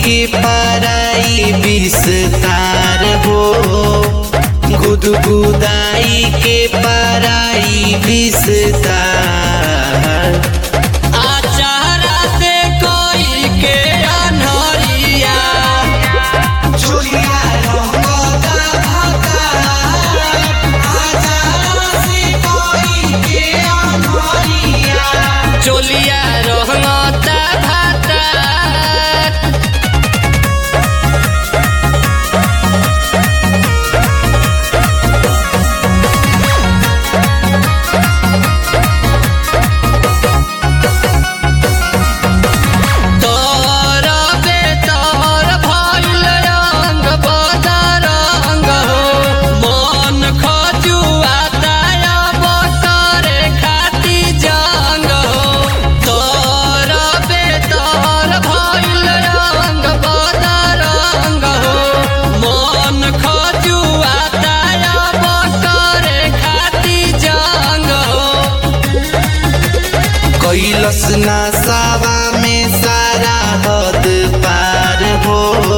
के पराई विस्तार हो गुदगुदाई के पराई विस्तार आचारा से कोई के अनहरिया चोलिया रंगदा भतार आचारा से कोई के अनहरिया चोलिया रहता भाता तोर बेतोर भइल रंग बदरंग हो मन खजुआता अब करे खाती जंग हो तोर बेतोर भइल रंग बदरंग हो मन खजुआता अब करे खाती जंग हो कैलस नसावा में सारा हद पार हो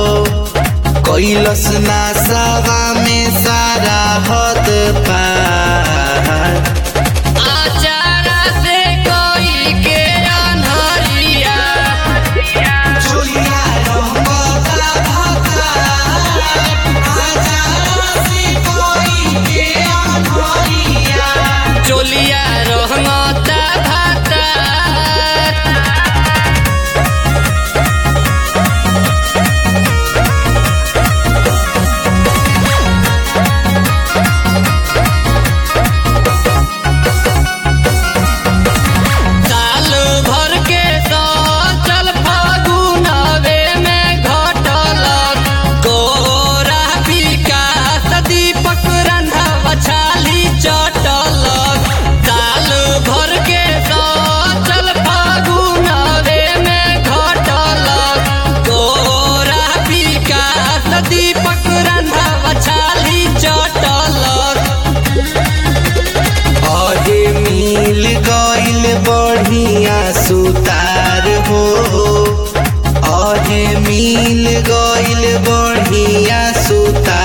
कैलस नसावा में सारा हद पार आचारा से कोई के अनहरिया चोलिया रंगदा भतार आचारा से कोई के अनहरिया चोलिया रहता भाता साल भर के चल फागुनवे में घटलक गोरा विकास दीपक रंधा बछाली चटलक साल भर के चल फागुनवे में घटलक गोरा विकास दीपक रंधा बछाली चटलक अरे मिल गइल बढ़िया सुतार हो अरे मिल गइल बढ़िया सुतार